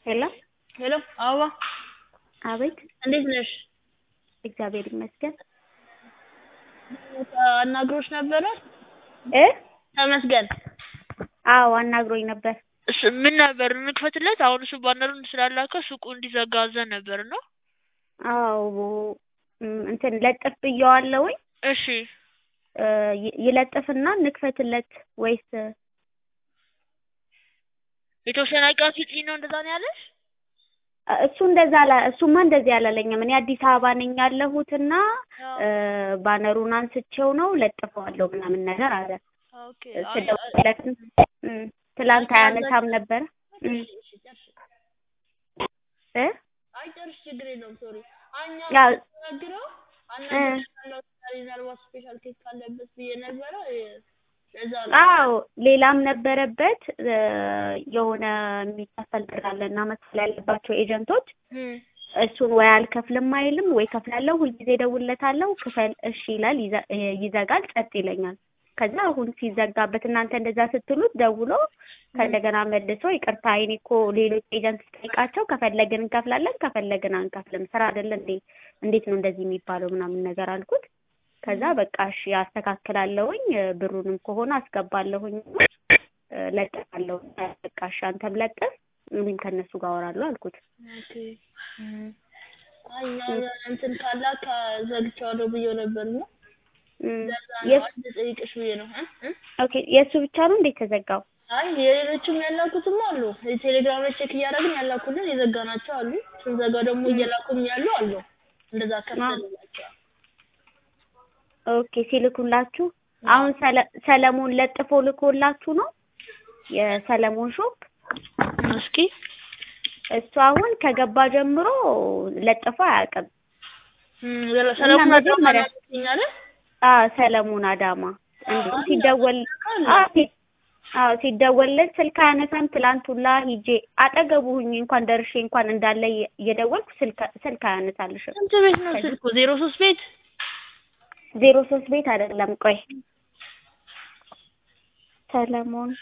ሄሎ ሄሎ አበባ አቤት እንዴት ነሽ? እግዚአብሔር ይመስገን አናግሮሽ ነበረ? እ ተመስገን አዎ አናግሮኝ ነበር እሺ ምን ነበር እንክፈትለት? አሁን እሱ ባነሩን ስላላከ ሱቁ እንዲዘጋ አዘን ነበር እና አዎ እም፣ እንትን ለጥፍ ብየዋለሁኝ እሺ እ፣ ይ- ይለጥፍና እንክፈትለት ወይስ የተወሰነ ቀን ስጪኝ ነው እንደዛ ነው ያለሽ? እ፣ እሱ እንደዛ አላ እሱማ እንደዚህ አላለኝም። እኔ አዲስ አበባ ነኝ ያለሁትና እ፣ ባነሩን አንስቼው ነው ለጥፈዋለሁ ምናምን ነገር አለ። ኦኬ ስደውልለትም እም፣ ትላንት አያነሳም ነበረ እም፣ እ አይ ጨርሽ ችግር የለውም ሶሪ አኛ ያው ነግረው እ አናግረው ምናልባት ስፔሻል ኬክ ካለበት ብዬ ነበረ እ፣ ለዛ ነው አዎ ሌላም ነበረበት እ፣ የሆነ የሚከፈል ብር አለ እና መክፈል ያለባቸው ኤጀንቶች እም፣ እሱን ወይ አልከፍልም አይልም ወይ ከፍላለሁ። ሁልጊዜ እደውልለታለሁ ክፈል እሺ ይላል፣ ይዘ- እ፣ ይዘጋል፣ ጸጥ ይለኛል። ከዛ አሁን ሲዘጋበት እናንተ እንደዛ ስትሉት ደውሎ ከእንደገና መልሶ ይቅርታ እኔ እኮ ሌሎች ኤጀንት ስጠይቃቸው ከፈለግን እንከፍላለን ከፈለግን አንከፍልም ስራ አይደለ እንዴ እንዴት ነው እንደዚህ የሚባለው ምናምን ነገር አልኩት። ከዛ በቃ እሺ አስተካክላለሁኝ እ፣ ብሩንም ከሆነ አስገባለሁኝ እ፣ ለጥፋለሁ በቃ እሺ አንተም ለጥፍ እኔም ከእነሱ ጋር አወራለሁ አልኩት። ኦኬ እም፣ አይ ያው እንትን ካላ ከዘግቼዋለሁ ብዬው ነበር ነው እም፣ ለዛ ነው የስ አንድ ጠይቅሽ ብዬ ነው እ እ ኦኬ የእሱ ብቻ ነው እንዴት ተዘጋው? አይ የሌሎችም ያላኩትም አሉ። ቴሌግራም ላይ ቼክ እያደረግን ያላኩልን የዘጋናቸው አሉ። ስንዘጋ ደግሞ እየላኩም ያሉ አሉ። እንደዛ ከፍተንላቸዋል። ኦኬ ሲልኩላችሁ አሁን ሰለ- ሰለሞን ለጥፎ ልኮላችሁ ነው የሰለሞን ሾፕ እስኪ እሱ አሁን ከገባ ጀምሮ ለጥፎ አያውቅም። እም፣ ሰለሞን አዳማ መጀመሪያ ያገኛለ አ ሰለሞን አዳማ እንዴ ሲደወል አ ሲ- አዎ ሲደወልለት ስልክ አያነሳም። ትላንት ሁላ ሂጄ አጠገቡ ሁኜ እንኳን ደርሼ እንኳን እንዳለ እየ- እየደወልኩ ስልክ ስልክ አያነሳልሽም። ስንት ቤት ነው ስልኩ? ዜሮ ሶስት ቤት ዜሮ ሶስት ቤት አይደለም። ቆይ ሰለሞን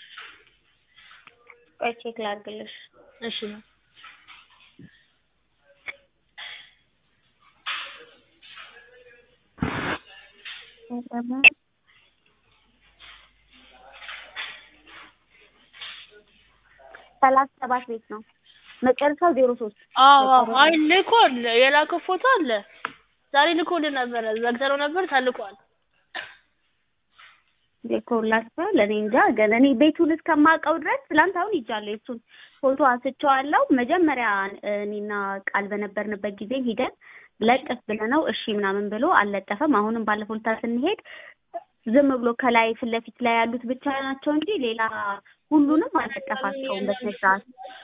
ቆይ ቼክ ላድርግልሽ። እሺ ነው ሰለሞን ሰላሳ ሰባት ቤት ነው መጨረሻው ዜሮ ሶስት አዎ አዎ። አይ ልኮል የላከው ፎቶ አለ። ዛሬ ልኮልን ነበረ። ዘግተነው ነበር ተልኳል። ልኮላችኋል። እኔ እንጃ ግን እኔ ቤቱን እስከማውቀው ድረስ ትላንት አሁን ይጃለሁ የእሱን ፎቶ አንስቼዋለሁ። መጀመሪያ እኔና ቃል በነበርንበት ጊዜ ሂደን ለጥፍ ብለነው እሺ ምናምን ብሎ አልለጠፈም። አሁንም ባለፈው ልታ ስንሄድ ዝም ብሎ ከላይ ፊት ለፊት ላይ ያሉት ብቻ ናቸው እንጂ ሌላ ሁሉንም አልለጠፋቸውም በስነ ስርዓት።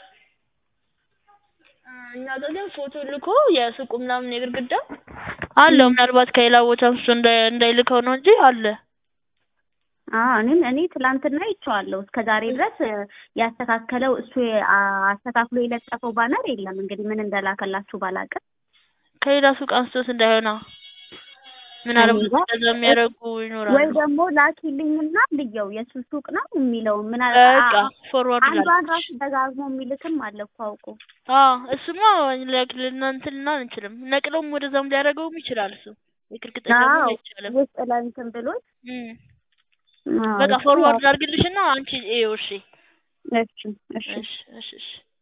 እኛ ጋር ግን ፎቶ ልኮ የሱቁ ምናምን የግድግዳ አለው። ምናልባት ከሌላ ቦታ እሱ እንዳይ- እንዳይልከው ነው እንጂ አለ። አዎ እኔም እኔ ትላንትና አይቼዋለሁ። እስከ ዛሬ ድረስ እ፣ ያስተካከለው እሱ የ- አ- አስተካክሎ የለጠፈው ባነር የለም። እንግዲህ ምን እንደላከላችሁ ባላውቅም ከሌላ ሱቅ አንስቶት እንዳይሆና ምናልባት እንጃ። እንደዛ የሚያደርጉ ወይ ይኖራሉ። ደግሞ ላኪልኝና ልየው የሱ ሱቅ ነው የሚለው ምን በቃ ፎርዋርድ አንዷን ላድርግ። ራሱ ደጋግሞ የሚልክም አለ እኮ አውቆ። አዎ እሱማ ለክ- ልናንትን ልና አንችልም። ነቅለውም ወደዛም ሊያደርገውም ይችላል። እሱ የግድግዳ ደግሞ አዎ አይቻልም። ውስጥ ለእንትን ብሎት እም። አዎ፣ በቃ እሱ ፎርዋርድ ያው- ላድርግልሽና አንቺ ይኸው እሺ እሺ እሺ እሺ እሺ እሺ